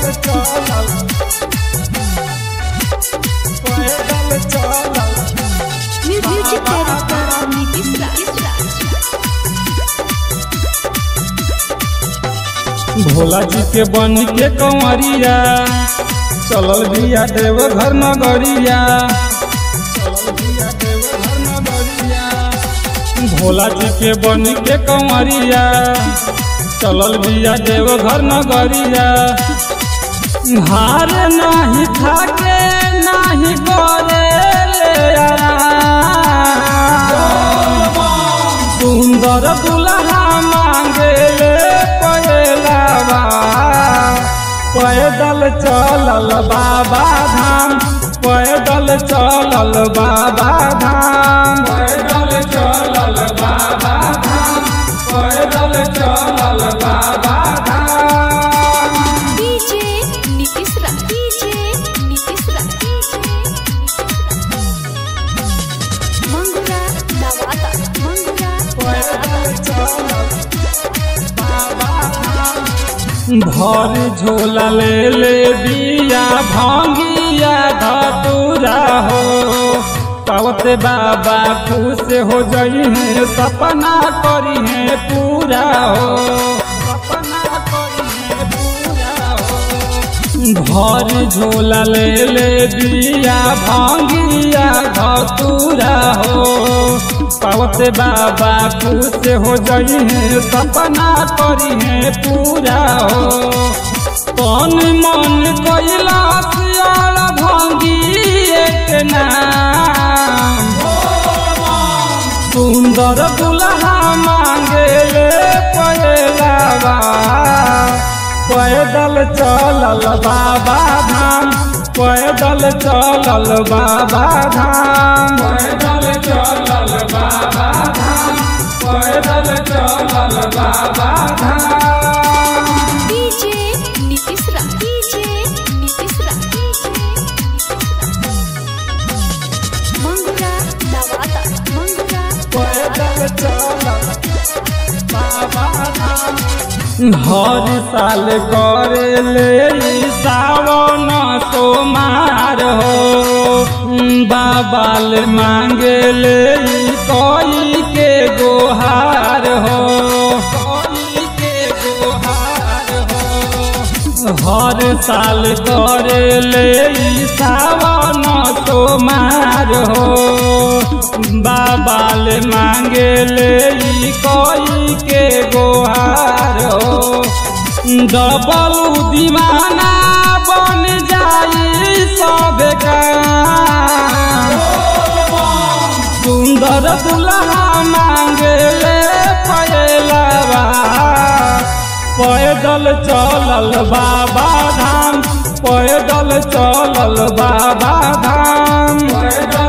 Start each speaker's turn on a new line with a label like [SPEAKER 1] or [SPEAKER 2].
[SPEAKER 1] चलल पैदल चलल
[SPEAKER 2] म्यूजिक डायरेक्टर नीतीश राज
[SPEAKER 1] भोला जी के बन के कंवरिया चलल बिया देव घर नगरिया चलल बिया देव घर नगरिया भोला जी के बन के कंवरिया चलल बिया देव घर नगरिया हार नाही थाके नाही करे ले आराम। सुंदर दुल्हा मांगे पहलावा पैदल चलल बाबा धाम पैदल चलल बाबा धाम पैदल चलल बाबा धाम पैदल चलल बाबा धाम
[SPEAKER 2] डीजे नीतीश राज डीजे नीतीश राज मंगुरा नवादा मंगुरा
[SPEAKER 1] पैदल चलल बाबा धाम भर झोला ले ले बिया भांगिया धतुरा हो पावते बाबा खुश हो जई है सपना करी है पूरा हो सपना करी है पूरा हो भर झोला ले ले बिया भांगिया धतुरा हो पावते बाबा खुश हो जई है सपना करी है पूरा हो तन मन कैला सियाल भांगी एक नाम सुंदर दुल्हा मांगे पहलावा पैदल चलल बाबा धाम पैदल चलल बाबा धाम पैदल चलल बाबा धाम पैदल चलल बाबा धाम
[SPEAKER 2] डीजे नीतीश राज डीजे नीतीश राज मंगुरा नवादा मंगुरा
[SPEAKER 1] पैदल चलल बाबा धाम हर साल करे ले ई सावन सोमार हो बाबाल मांगे ले ई कोई के गोहार हो कोई के गोहार हो हर साल करे ले ई सावन सोमार हो बाबाल मांगे ले ई कोई के गोहार हो डबल दीवाना बन जाई सब का सुंदर दुल्हा मांगे ले पहलावा पैदल चलल बाबा धाम पैदल चलल बाबा धाम पैदल